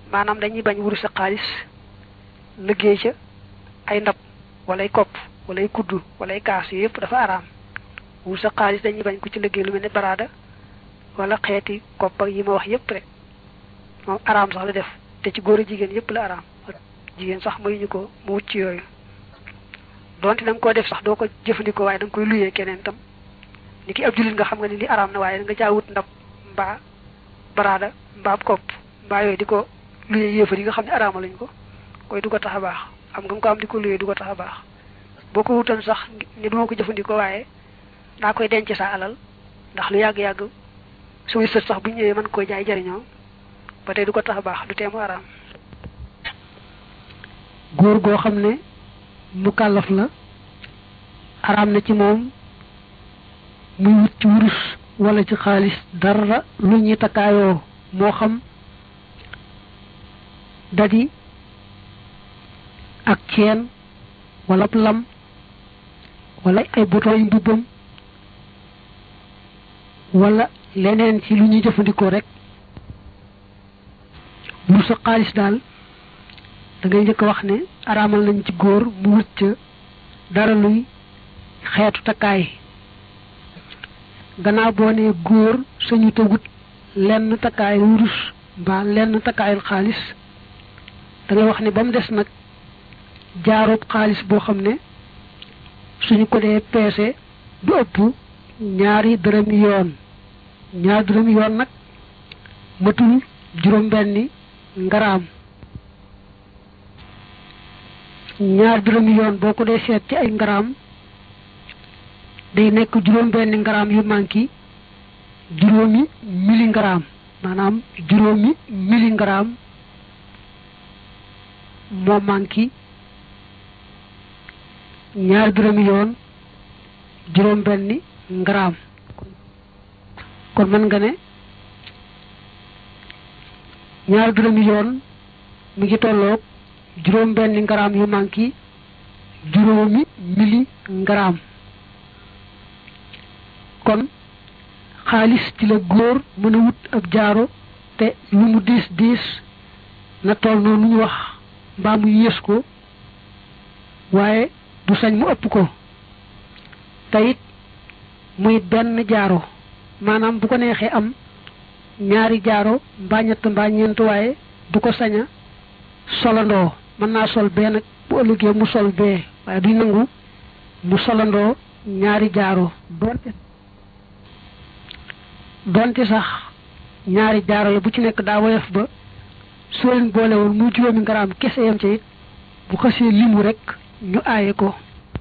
maanaam dañuy bañ wurus sa xaalis liggéey ca ay ndab wala ay kopp wala ay kuddu wala ay kaas yooyu yëpp dafa araam wurus sa xaalis dañuy bañ ku ci liggéey lu mel ne baraada wala xeeti kopp ak yi ma wax yëpp rek moom araam sax la def te ci góor a jigéen yëpp la araam jigéen sax mayuñu ko mu wut ci yooyu donte da nga koo def sax doo ko jëfandikoo waaye da nga koy luyee keneen tam ni ki ab jullit nga xam nga ni li araam na waaye da nga caa wut ndab mbaa baraada mbaa kopp mbaa yooyu di ko luyee yéefar yi nga xam ne araama lañ ko koy du ko tax a baax am nga ko am di ko luyee du ko tax a baax boo ko wutoon sax ni duma ko jëfandikoo waaye daa koy denc sa alal ndax lu yàgg-yàgg suñuy sët sax bu ñëwee mën koo jaay jariñoo ba tey du ko tax a baax du teemu araam góor goo xam ne mu kàllaf la araam na ci moom muy wut ci wurus wala ci xaalis dara lu ñuy takkaayoo moo xam dadi ak ceen wala lam wala ay bouton yu mbubbam wala leneen ci lu ñuy jëfandikoo rek wurus sa xaalis daal da ngay njëkk wax ne araamal nañ ci góor mu wut ca dara luy xeetu takkaay gannaaw boo ne góor sañu te wut lenn takkaay wurus mbaa lenn takkaayul xaalis da ngay wax ne ba mu des nag jaaroob xaalis boo xam ne suñu ko dee peese du ëpp ñaari dërëmi yoon ñaari dërëmi yoon nag matul juróom benni ngaraam ñaar dërëmi yoon boo ko dee seet ci ay ngaraam day nekk juróom benni ngaraam yu manki juróomi mili ngaraam maanaam juróomi mili ngaraam moo manki ñaar dërëmi yoon juróom benni ngaraam kon mën nga ne ñaar dërëmi yoon mi ngi tolloog juróom benni ngaraam yu manki juróomi mili ngaraam kon xaalis ci la góor mën a wut ab jaaro te lu mu diis diis na toll noonu ñu wax mbaa mu yées ko waaye du sañ mu ëpp ko te it muy benn jaaro maanaam bu ko neexee am ñaari jaaro mbaa ñett mbaa ñeent waaye du ko sañ a solandoo mën naa sol bee nag bu ëllëgee mu sol bee waaye duñ nangu mu solandoo ñaari jaaro doonte donte sax ñaari jaaro la bu ci nekk daa woyof ba soo leen boole woon muy juróomi ngaraam kese yam ca it bu xasee limu rek ñu aaye ko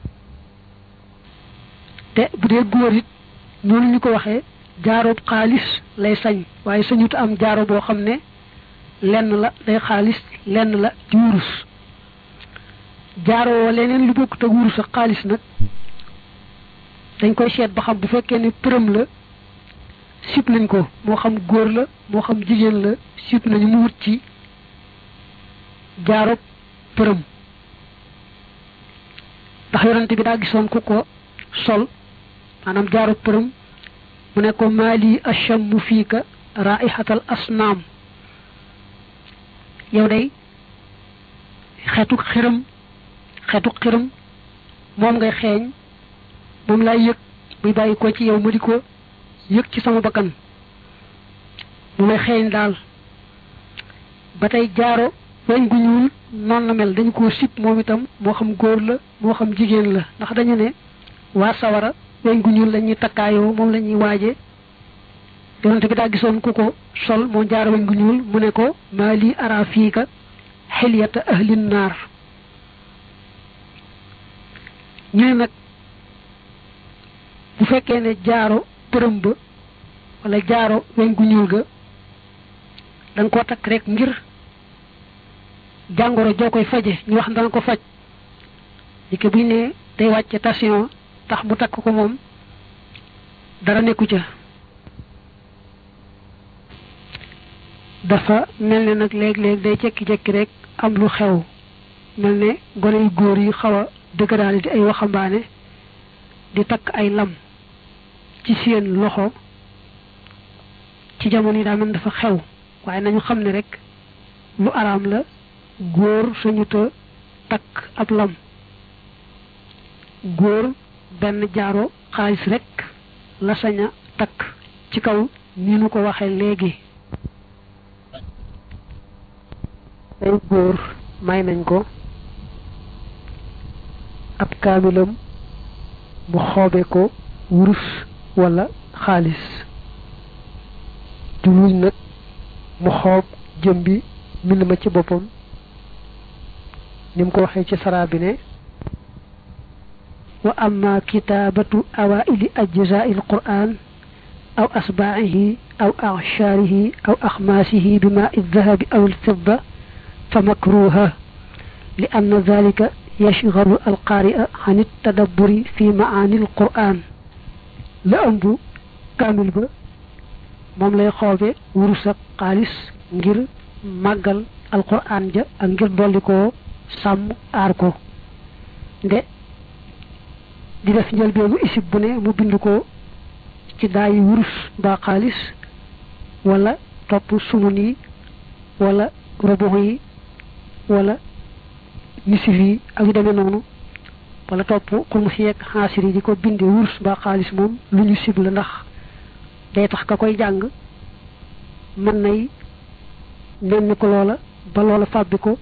te bu dee góor it noonu ñu ko waxee jaaroob xaalis lay sañ waaye sañut am jaaro boo xam ne lenn la day xaalis lenn la ci wurus jaaroo leneen lu bokkut ak wurus ak xaalis nag dañ koy seet ba xam bu fekkee ne përëm la sip nañ ko moo xam góor la moo xam jigéen la sip nañu mu wut ci jaaroob përëm ndax yonante bi daa gisoon ku ko sol maanaam jaaroob përëm mu ne ko maali ashammu fiika raihatal asnaam yow day xeetu xiram xeetu xiram moom ngay xeeñ moom laay yëg buy bàyyi ko ci yow ma di ko yëg ci sama bakkan mu may xeeñ daal ba tey jaaro weñ gu ñuul noonu la mel dañu koo sib moom itam moo xam góor la moo xam jigéen la ndax dañu ne waa sawara weñ gu ñuul la ñuy takkaayoo moom la ñuy waaje yonente bi daa gisoon ku ko sol moo jaaro weñ gu ñuul mu ne ko maa lii ara fiika xilyata ahlin naar ñu ne nag bu fekkee ne jaaro përëm ba wala jaaro weñ gu ñuul ga da nga koo takk rek ngir jàngoro joo koy faje ñu wax dana ko faj li ko buñ ne day wàcce tension tax mu takk ko moom dara nekku ca dafa mel ne nag léeg-léeg day jekki-jekki rek am lu xew mel ne gone yu góor yi xaw a dëgëraale di ay waxambaane di takk ay lam ci seen loxo ci jamono yi daa mel dafa xew waaye nañu xam ne rek lu araam la góor sañuta takk ab lam góor benn jaaro xaalis rekk la sañ a takk ci kaw ni nu ko waxe léegi ay góor may nañ ko ab kaamilam mu xoobe ko wurus walla xaalis juluñ nag mu xoob jëm bi mbind ma ci boppam ni mu ko waxee ci saraa bi ne wa amma kitaabatu awaili ajzai alquran aw asbaa'ihi aw acshaarihi aw axmaasihi bima aldahabi aw alfidda fa makruha li anna dalika yashgalu alqaari'a an altadabburi fi maani alquran la ëmb kaamil ba moom lay xoobe wurus ak xaalis ngir màggal alquran ja ak ngir dolli koo sàmm aar ko nde di def njëlbeenu isib bu ne mu bind ko ci daayi wurus mbaa xaalis wala topp sumun yi wala robox yi wala nisif yi ak yu demee noonu wala topp xumus yeeg xaasir yi di ko binde wurus mbaa xaalis moom lu ñu sib la ndax day tax ka koy jàng mën nay nenn ko loola ba loola fàbbi ko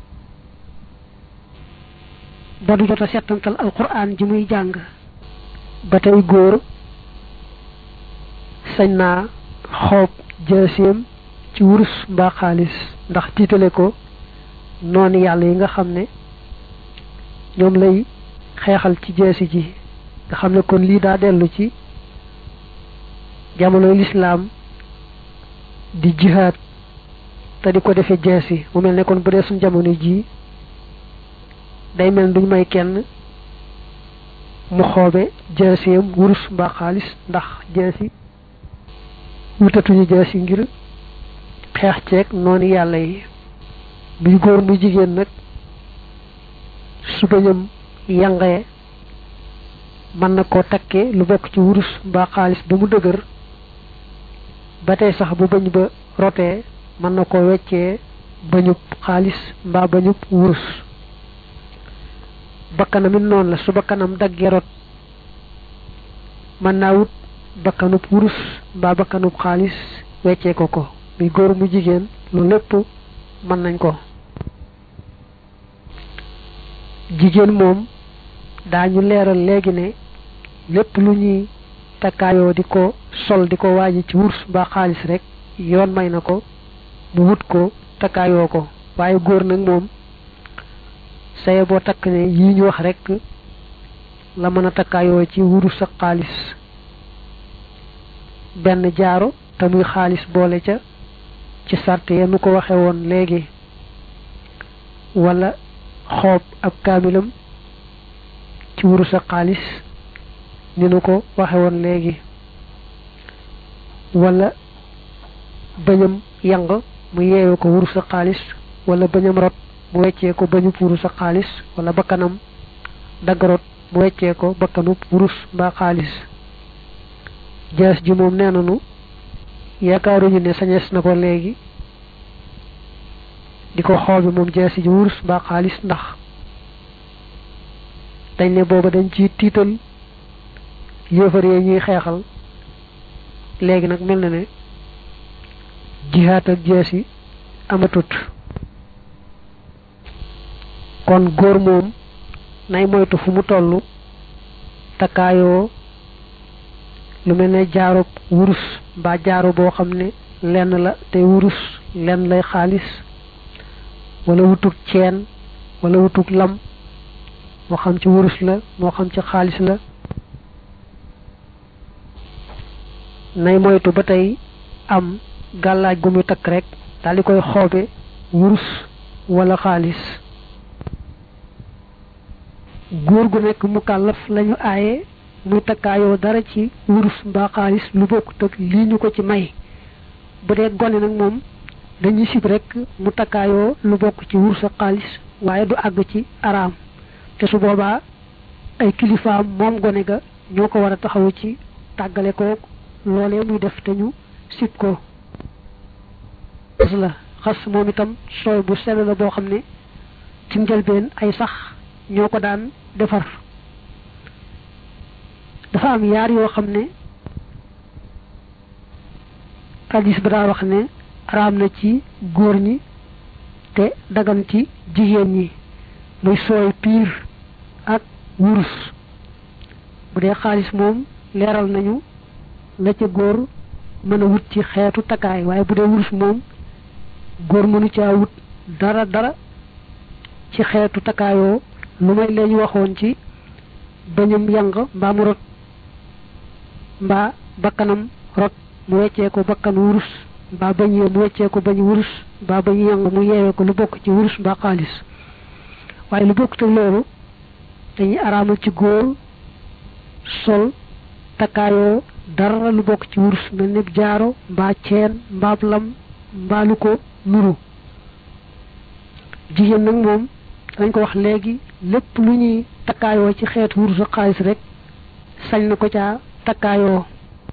ba du jot a settantal alquran ji muy jàng ba tey góor sañ naa xoob jaaseem ci wurus mbaa xaalis ndax tiitale ko noonu yàlla yi nga xam ne ñoom lay xeexal ci jaasi ji nga xam ne kon lii daa dellu ci jamonoy lislaam di jihaad te di ko defee jaasi mu mel ne kon bu dee suñ jamono ji day mel duñ may kenn mu xoobe jaaseem wurus mbaa xaalis ndax jaasi wutatuñu jaasi ngir xeex ceeg noonu yàlla yi muy góor muy jigéen nag su bañam yàngee mën na koo takkee lu bokk ci wurus mbaa xaalis ba mu dëgër ba tey sax bu bañ ba rotee mën na ko weccee bañub xaalis mbaa bañub wurus bakkanam it noonu la su bakkanam daggee rot mën naa wut bakkanub wurus mbaa bakkanub xaalis weccee ko ko muy góor mu jigéen lu lépp mën nañ ko jigéen moom daañu leeral léegi ne lépp lu ñuy takkaayoo di ko sol di ko waaji ci wurus mbaa xaalis rek yoon may na ko mu wut ko takkaayoo ko waaye góor nag moom saye boo takk ne yii ñu wax rek la mën a takkaayoo ci wurus ak xaalis benn jaaro te muy xaalis boole ca ci sart ya nu ko waxe woon léegi wala xoob ab kaamilam ci wurus ak xaalis ni nu ko waxe woon léegi wala bañam yang mu yeewu ko wurus ak xaalis wala bañam rot mu weccee ko bañub wurus ak xaalis wala bakkanam dagg rot mu weccee ko bakkanub wurus mbaa xaalis jaas ji moom nee nanu yaakaaruñu ne sañees na ko léegi di ko xoobi moom jaasi ji wurus mbaa xaalis ndax dañ ne booba dañ ci tiital yéefar yee ñuy xeexal léegi nag mel na ne jihaat ak jaasi amatut kon góor moom nay moytu fu mu toll takkaayoo lu mel ne jaaro wurus mbaa jaaro boo xam ne lenn la te wurus lenn lay xaalis wala wutug ceen wala wutug lam moo xam ci wurus la moo xam ci xaalis la nay moytu ba tey am gàllaaj gu muy takk rek daal di koy xoobe wurus wala xaalis góor gu nekk mu kàllaf lañu aaye muy takkaayoo dara ci wurus mbaa xaalis lu bokkut ak lii ñu ko ci may bu dee gone nag moom dañuy sib rek mu takkaayoo lu bokk ci wurus ak xaalis waaye du àgg ci araam te su boobaa ay kilifaam moom gone ga ñoo ko war a taxawu ci tàggale ko loolee muy def te ñu sib ko la xas moom itam sooy bu sell la boo xam ne ci njëlbeen ay sax ñoo ko daan defar dafa am yaar yoo xam ne hadis ba daa wax ne araam na ci góor ñi te dagan ci jigéen ñi muy sooy piir ak wurus bu dee xaalis moom leeral nañu la ca góor mën a wut ci xeetu takkaay waaye bu dee wurus moom góor mënu caa wut dara dara ci xeetu takkaayoo lu may lañu waxoon ci bañum yang mbaa mu rot mbaa bakkanam rot mu weccee ko bakkan wurus mbaa bañ yee mu weccee ko bañ wurus mbaa bañ yang mu yeewee ko lu bokk ci wurus mbaa xaalis waaye lu bokk te loolu dañuy araamal ci góor sol takkaayoo dara lu bokk ci wurus mel ni jaaro mbaa ceen mbaab lam mbaa lu ko nuru jigéen nag moom dañ ko wax léegi lépp lu ñuy takkaayoo ci xeetu wurus ak xaalis rek sañ na ko caa takkaayoo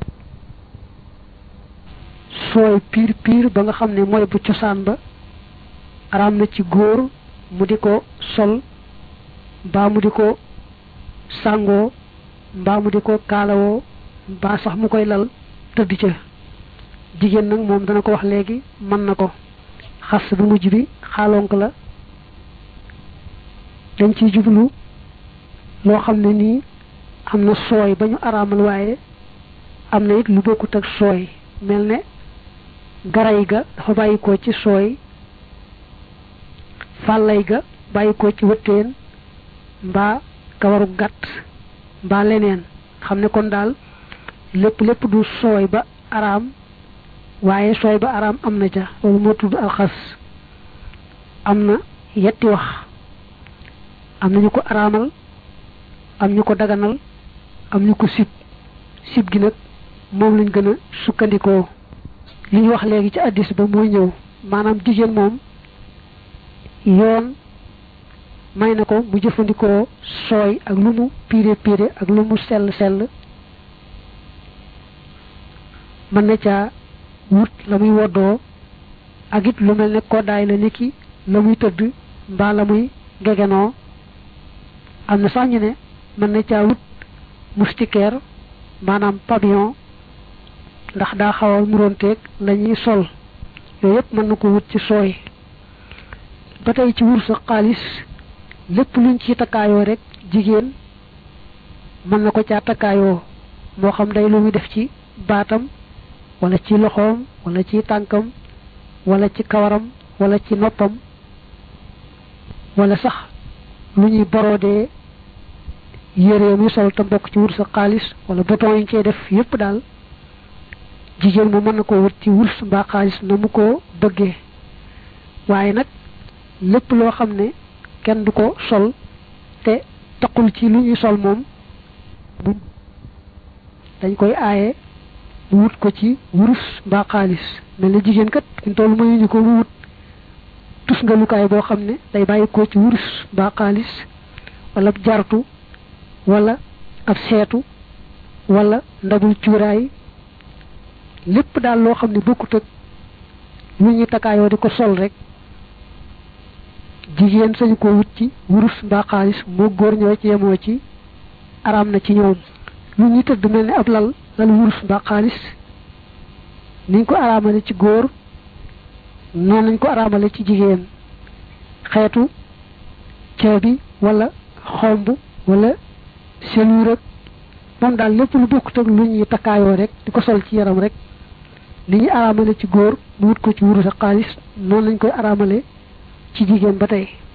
sooy piir piir ba nga xam ne mooy bu cosaan ba araam na ci góor mu di ko sol mbaa mu di ko sàngoo mbaa mu di ko kaalawoo mbaa sax mu koy lal tëdd ca jigéen nag moom dana ko wax léegi mën na ko xas bu mujj bi xaalonk la dañ ciy jublu loo xam ne nii am na sooy ba ñu araamal waaye am na it lu bokkut ak sooy mel ne garay ga dafa bàyyi ko ci sooy fàllay ga bàyyi ko ci wëttéen mbaa kawaru gàtt mbaa leneen xam ne kon daal lépp lépp du sooy ba araam waaye sooy ba araam am na ca loolu moo tudd alxas am na yetti wax am na ñu ko araamal am ñu ko daganal am ñu ko sib sib gi nag moom lañ gën a sukkandikoo li ñu wax léegi ci addis ba mooy ñëw maanaam jigéen moom yoon may na ko mu jëfandikoo sooy ak lu mu piire piire ak lu mu sell sell mën na caa wut la muy woddoo ak it lu mel ne koddaay la niki la muy tëdd mbaa la muy gegenoo am na sax ñu ne mën na caa wut moustiquaire maanaam pavillon ndax daa xaw a muroonteeg la ñuy sol yooyu yëpp mën na ko wut ci sooy ba tey ci wursu xaalis lépp luñ ci takkaayoo rek jigéen mën na ko caa takkaayoo moo xam day lu muy def ci baatam wala ci loxoom wala ci tànkam wala ci kawaram wala ci noppam wala sax lu ñuy borodee yére muy sol te mbokk ci wursu xaalis wala bouton yi ñu cee def yépp daal jigéen mu mën na ko wut ci wurs mbaa xaalis na mu ko bëggee waaye nag lépp loo xam ne kenn du ko sol te taqul ci lu ñuy sol moom dañ koy aaye mu wut ko ci wurus mbaa xaalis mel na jigéen kat ñu toll mayuñu ko mu wut tus nga lukaay boo xam ne day bàyyi ko ci wurus mbaa xaalis wala jartu wala ab seetu wala ndabul cuuraay lépp daal loo xam ne bokkut ak lu ñuy takkaayoo di ko sol rek jigéen sañu ko wut ci wurus mbaa xaalis moo góor ñoo ci yemoo ci araam na ci ñoom lu ñuy tëdd mel ni ab lal lal wurus mbaa xaalis niñ ko araamale ci góor noonu nañ ko araamale ci jigéen xeetu ceebi wala xomb wala seluur ak moom daal lépp lu bokkut ak lu ñuy takkaayoo rek di ko sol ci yaram rek li ñu araamale ci góor mu wut ko ci wurus ak xaalis noonu lañ koy araamale ci jigéen ba tey